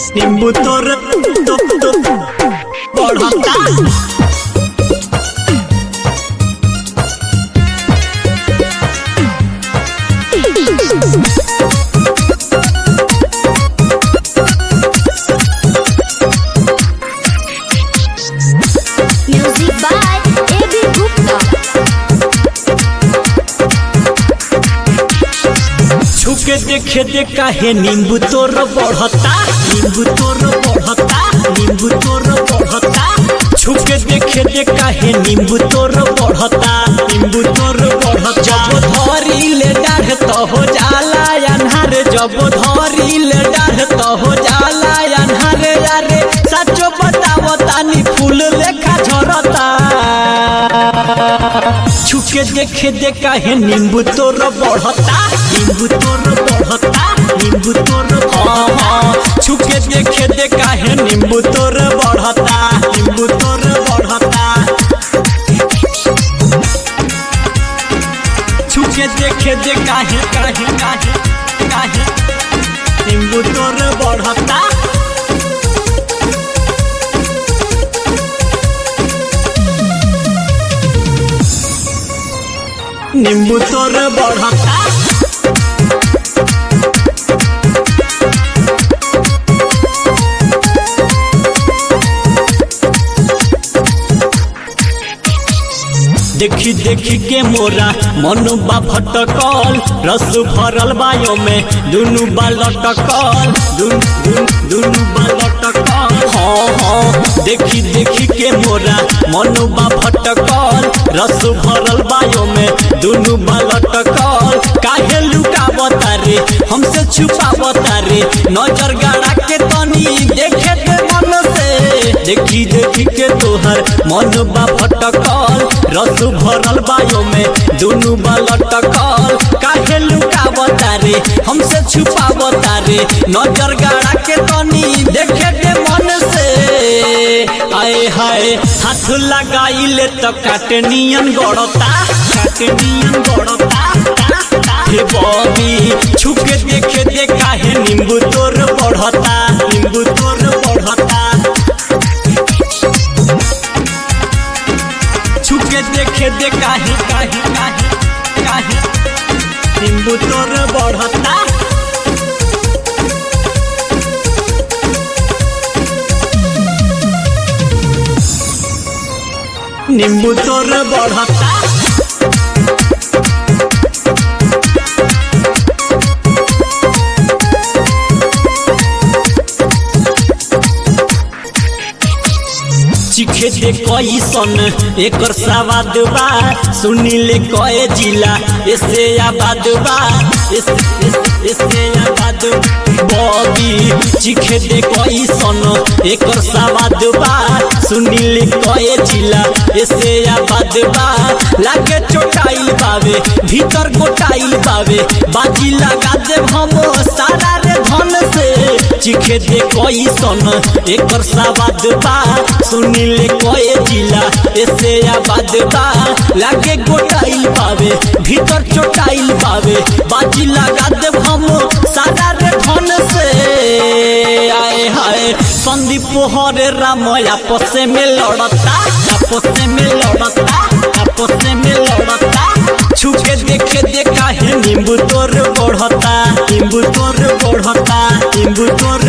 नींबू तोर तो, तो, बढ़ता Music by A.B. Gupta. छुके देखे दे काहे नींबू तोर बढ़ता नींबू तोर बढ़ता नींबू तोर बढ़ता छुके देखे दे काहे नींबू तोर बढ़ता नींबू तोर बढ़ता जब धरी ले डाढ़ तो हो जाला अन्हार जब धरी ले डाढ़ तो हो जाला अन्हार यारे सचो बतावो तानी फूल लेखा झरता छुके देखे दे काहे नींबू तोर बढ़ता नींबू तोर बढ़ता नींबू तोर हाँ हाँ छुके देखे दे काहे नींबू तोर बढ़ता नींबू तोर बढ़ता छुके देखे दे काहे काहे काहे काहे नींबू तोर बढ़ता नींबू तोर बढ़ता देखी देखी के मोरा मनु बा भटकल रस भरल बायो में दुनु बा लटकल दुन दुन दुनु बा लटकल हाँ हाँ देखी देखी के मोरा मनु बा भटकल रस भरल बायो में दुनु बा लटकल काहे लुकावता रे हमसे छुपावता रे नजर गाड़ा के तनी देखे दे मन से देखी देखी के तोहर मन बा भटकल रस भरल बायो में दुनु बा लटकल काहे लुकावता रे हमसे छुपावता रे नजर गाड़ा के तनी देखे दे मन से आए हाय हाथ लगाइले तो काटनियन गड़ता काटनियन गड़ता हे बॉबी छुके देखे दे काहे नींबू तोर बढ़ता नींबू तोर बढ़ता छुके देखे दे काहे काहे काहे काहे नींबू तोर बढ़ता नींबू तोर बढ़ता चिखे दे कैसन एकर सवाद बा सुनिले कए जिला ऐसे आबाद बा ऐसे ऐसे- ऐसे आबाद बॉबी चिखे दे कैसन एकर सवाद बा सुनिले कए जिला ऐसे आबाद बा लागे चोटाइल बावे भीतर गोटाइल बावे बाजी लगा दे हम सारा रे धन से चिखे दे कैसन एकर सवाद बा सुनिले कए जिला ऐसे आबाद बा लागे गोटाइल पावे भीतर चोटाइल पावे बाजी लगा दे हम सारा रे धन से आए हाय संदीप हरे राम आपस में लड़ता आपस में लड़ता आपस में लड़ता छुके देखे दे काहे नींबू तोर बढ़ता नींबू तोर बढ़ता नींबू तोर